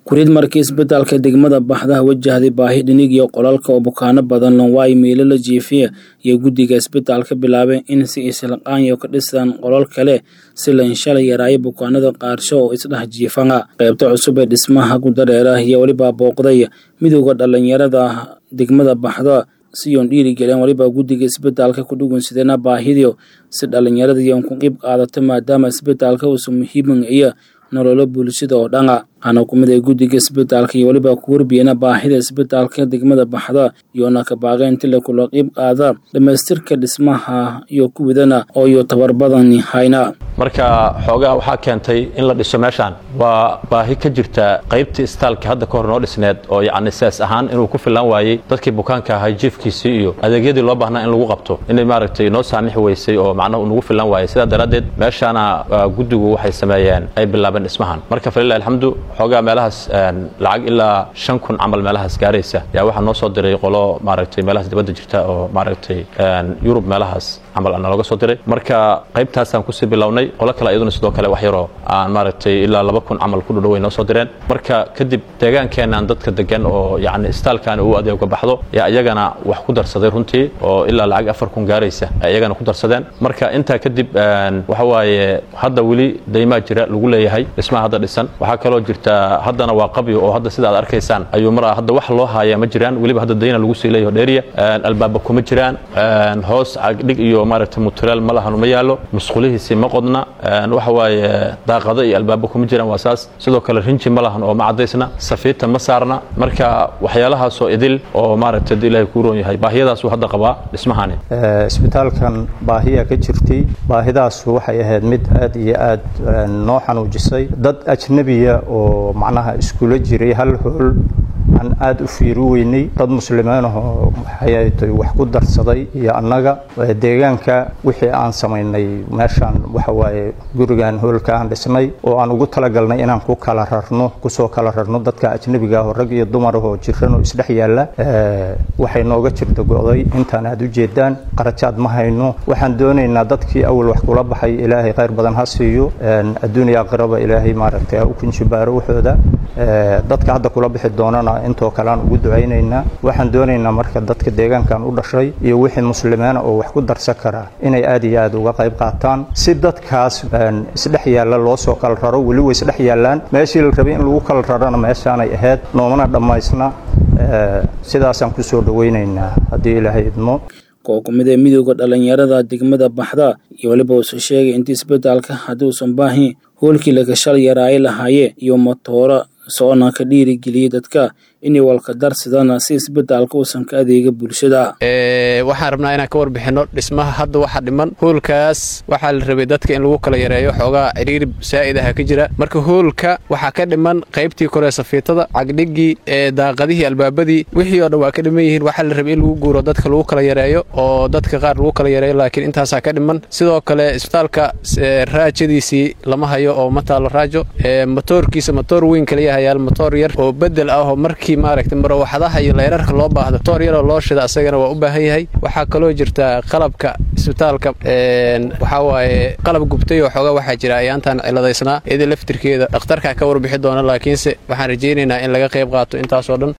kuriid markii isbitaalka degmada baxdaha wajahday baahi dhinig iyo qolalka oo bukaano badan lonwaayo miilo la jiifiya iyo guddiga isbitaalka bilaabeen in si islaqaanyo ka dhisaan qolal kale si la inshalay yaraayo bukaanada qaarsho oo isdhex jiifana qaybta cusub ee dhismaha gudareera iyo weliba booqday midowda dhallinyarada degmada baxda siyoon dhiirigelin weliba guddiga isbitaalka ku dhugunsidana baahidio si dhallinyarada iyoon ku qeyb qaadato maadaama isbitaalka uusa muhiiman iyo nololo bulshada oo dhana waxaana ku mid ay guddiga isbitaalka iyo weliba ku warbiyana baahida isbitaalka degmada baxda iyoona ka baaqeen tila kula qeyb qaada dhammaystirka dhismaha iyo kuwidana oo iyo tabar badan hayna marka xoogaa waxaa keentay in la dhiso meeshaan waa baahi ka jirta qaybtii istaalka hadda ka hor noo dhisneed oo yacni sees ahaan inuu ku filan waayey dadkii bukaanka ahay jiifkiisii iyo adeegyadii loo baahnaa in lagu qabto inay maaragtay noo saamixi weysay oo macnaha nagu filan waayey sidaa daraaddeed meeshaana guddigu waxay sameeyeen ay bilaabeen dhismahan marka falilah alxamdu xoogaa meelahaas lacag ilaa shan kun camal meelahaas gaaraysa yaa waxaa noo soo diray qolo maaragtay meelahaas dibadda jirta oo maaragtay yurub meelahaas camal nalooga soo diray marka qaybtaasaan kusii bilownay qolo kale iyaduna sidoo kale wax yaroo aan maaragtay ilaa laba kun camal ku dhudhow way noo soo direen marka kadib deegaankeenaan dadka degan oo yacni istaalkaani uu adeega baxdo yaa iyagana wax ku darsaday runtii oo ilaa lacag afar kun gaaraysa ay iyagana ku darsadeen marka intaa kadib waxa waaye hadda weli daymaa jira lagu leeyahay dhismaha hadda dhisan waxaa kaloo jirta haddana waa qabyo oo hadda sida aad arkaysaan ayuu mar hadda wax loo haaya ma jiraan weliba hadda dayna lagu sii leeyaho dheeriya albaaba kuma jiraan hoos cagdhig iyo maaragtay mutulaal ma lahanu ma yaallo musqulihiisii ma qodna waxa waaye daaqado iyo albaabo kuma jiraan waa saas sidoo kale rinji ma lahan oo ma caddaysna safiita ma saarna marka waxyaalahaasoo idil oo maaragtay hadii ilaahay kuu roon yahay baahiyadaasuu hadda qabaa dhismahani isbitaalkan baahiya ka jirtay baahidaasu waxay ahayd mid aad iyo aad noo xanuujisay dad ajnebiya oo macnaha iskula jiray hal hool aan aada u fiiri weynay dad muslimiinahoo waxay wax ku darsaday iyo annaga deegaanka wixii aan samaynay meeshaan waxa waaye gurigan hoolka aan dhisnay oo aan ugu talagalnay inaan ku kala rarno kusoo kala rarno dadka ajnebiga aho rag iyo dumarahoo jiran oo isdhex yaalla waxay nooga jirta go'day intaan aad u jeedaan qarajaad ma hayno waxaan doonaynaa dadkii awal wax kula baxay ilaahay khayr badan ha siiyo adduuniya aqraba ilaahay maaragtay ha u kunjibaaro waxooda dadka hadda kula bixi doonana intoo kale aan ugu ducaynaynaa waxaan doonaynaa marka dadka deegaankan u dhashay iyo wixii muslimiina oo wax ku darsan karaa inay aad iyo aad uga qayb qaataan si dadkaas isdhex yaalla loo soo kala raro weli way isdhex yaallaan meeshii la rabay in lagu kala rarana meeshaanay ahayd noomana dhammaysna sidaasaan ku soo dhowaynaynaa haddii ilaahay idmo koo ku mid ee midowda dhallinyarada degmada baxda iyo weliba uuse sheegay intii isbitaalka haddii uusan baahin hoolkii laga shal yaraaye lahaaye iyo matooro soona ka dhiirigeliyey dadka inay walka darsidana si isbitaalka uusan ka adeega bulshada waxaan rabnaa inaan ka warbixinno dhismaha hadda waxa dhiman hoolkaas waxaa la rabay dadka in lagu kala yareeyo xoogaa ciriiri saa'idaha ka jira marka hoolka waxaa ka dhiman qaybtii kore safiitada cagdhigii daaqadihii albaabadii wixii oo dhan waa ka dhiman yihiin waxaa la rabay in lagu guuro dadka lagu kala yareeyo oo dadka qaar lagu kala yareeyo laakiin intaasaa ka dhiman sidoo kale isbitaalka raajadiisii lama hayo oo ma taalo raajo motoorkiisa motoor weyn kaliya hayaal motoor yar oo bedel ah oo markii maaragtay marawaxadaha iyo leyrarka loo baahdo motoor yaroo loo shida asagana waa u baahan yahay waxaa kaloo jirta qalabka isbitaalka waxaa waaye qalab gubtay oo xoogaa waxaa jira ayaantaan ciladaysnaa iyada laftirkeeda dhakhtarkaa ka warbixi doona laakiinse waxaan rajaynaynaa in laga qayb qaato intaasoo dhan